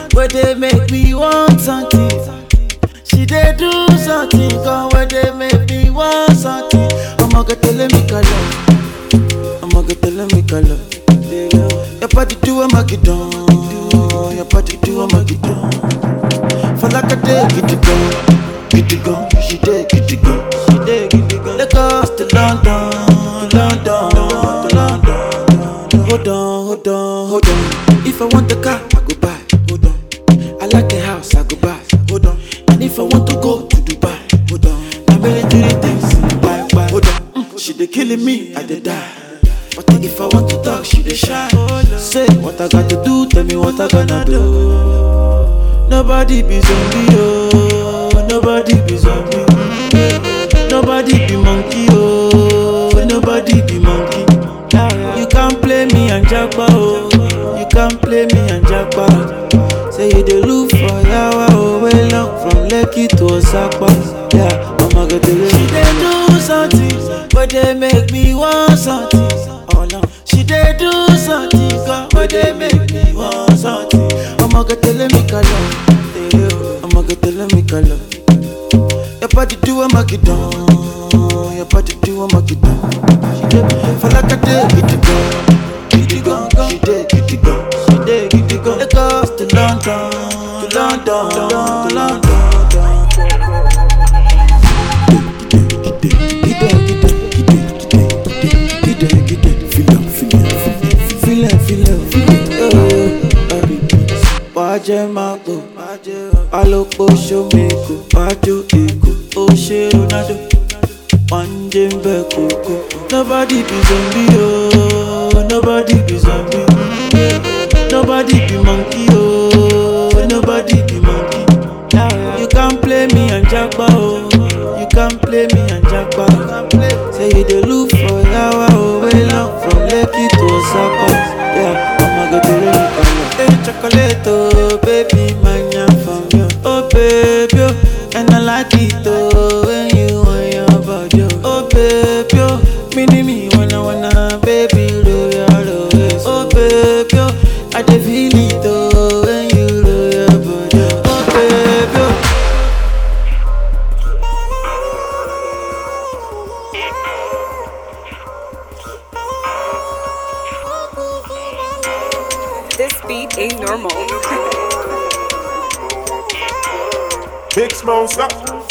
where they make me want something. She dey do something, come where they make me want something. I'ma get tell me color, I'ma get tell me color. Your body do I'ma get down, your body do I'ma get down. For like a day, get it go, get it go. She dey get it go, she dey get it go. Lagos to London, London, to London. Hold on, hold on, hold on. If I want the car, I go buy. Hold on. I like the house, I go buy. Hold on. And if I want to go to Dubai, hold on. Now military things, buy, buy. Hold on. Mm, she dey killing me, I dey die. But if I want to talk, she dey shy. Say what I got to do, tell me what I gonna do. Nobody be zombie, oh. Nobody be zombie. Nobody be monkey, oh. Nobody be monkey. You can't play me and jackpot, oh. You can't play me and jackpot. Say you dey look for yawa, oh. Way long from Lekki to Osaka. Yeah, I'ma get the She dey do something, but they make me want something. Oh no, she dey do something, God, but they make me want something. I'ma get tell me color, I'ma get tell me color. Your body do I'ma get down, your body do I'ma get down. She dey for like a day, get it go, get it go. She dey get it go, she dey get it go. Lagos to London, to London, to London. Wájẹ́ máa pò, alópo ṣómekò, wájú èkó, ó ṣe Ronaldo, wọ́n jẹ́ ń bẹ̀ kókó. Nobody be zombie oh, nobody be zombie. Nobody be monkey oh, nobody be monkey. You can't play me and jackpot oh, you can't play me and jackpot. Say you dey look for yawa oh, way long from Lekki to Osaka. Yeah, I'ma go to Lekki. Hey, chocolate oh, baby, manya from you. Oh baby oh, and I like it oh, when you want your body oh. Oh baby oh, mini me wanna wanna baby roll your roll it. Oh baby oh, I dey feel it oh, when you roll your body oh. Oh baby oh. This beat ain't normal. Big smoke, stop.